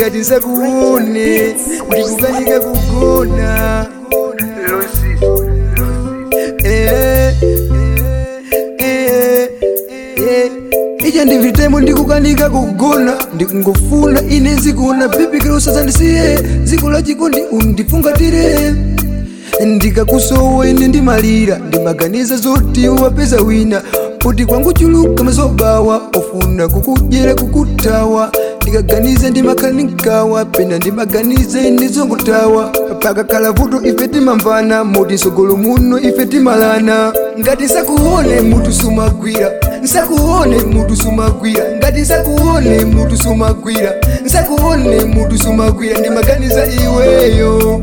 ngati nsakuone ndikukanika kugona Eh, eh, eh. ija ndivitemo ndikukanika kugona ndikungofuna ine zikuona bibikira usazandisiye ziko la chikondi undifungatire ndikakusowa ine ndimalira ndimaganiza zoti wapeza wina kuti kwangu chuluka mazobawa ofuna kukudyera kukutawa ndikaganiza ndimakhala ndinkawa pena ndimaganiza ine zongutawa pakakhala vuto ife timamvana moti nsogolo muno ife timalana ngati nsakuone mutu sumagwira nsakuone mutu sumagwira ngati nsakuone mutu sumagwira nsakuone mutu sumagwira ndimaganiza iweyo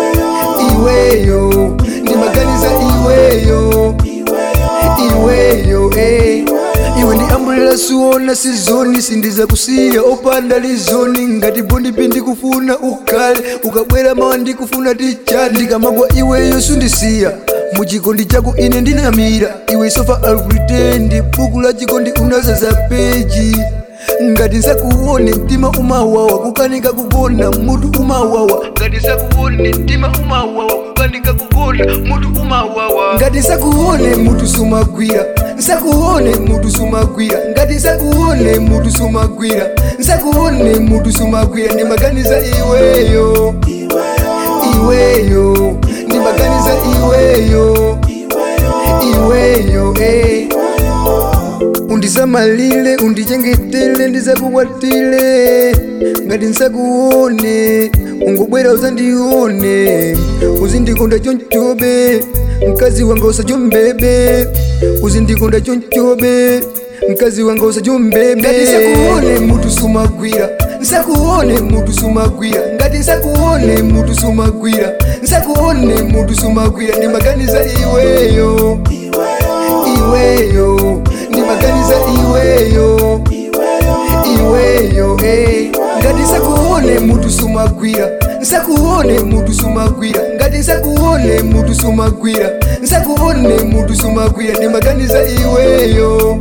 iweyo ndimaganiza iweyo iweyo eh. iwe ndi ambulela suona sizoni sindiza kusiya opanda lizoni ngati bondipi ndikufuna ukhale ukabwera mawa ndikufuna tichati ndikamagwa iweyo sundisiya muchikondi chako ine ndinamira iwe sofa alpritendi buku la chikondi unazaza peji ngati nsakuone mtima umawawa kukanika kugona mutu umawawa ngati nsakuone mtima umawawa kukanika kugona mutu umawawa ngati nsakuone mutu sumagwira nsakuone mutu sumagwira ngati nsakuone mutu sumagwira nsakuone mutu sumagwira ndimaganiza iweyo iweyo ndimaganiza iweyo iweyo eh. undisamalile undichengetele ndisakukwatile ngati nsakuone ungobwera uzandione uzindikonda chonchobe mkazi wanga usachombebe uzindikonda chonchobe mkazi wanga usachombebe ngati nsakuone mutu sumagwira nsakuone mutu sumagwira ngati nsakuone mutu sumagwira nsakuone mutu sumagwira ndimaganiza iweyo iweyo ndimaganiza iweyo iweyo eh. ngati nsakuone mutu sumagwira nsakuone mutu sumagwira ngati nsakuone mutu sumagwira nsakuone mutu sumagwira ndimaganiza iweyo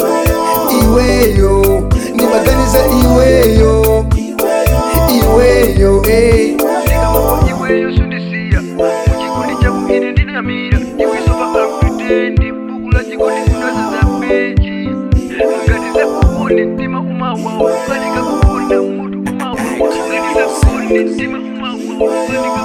iweyo ndimaganiza iweyo iweyo eh. iweyo sundisiya muchikondi chako ine ndinamira iwe sofa alkutendi buku la chikondi unazaza peji ngati nsakuone mtima umawawa kukanika kugona mutu umawawa ngati nsakuone mtima umawawa kukanika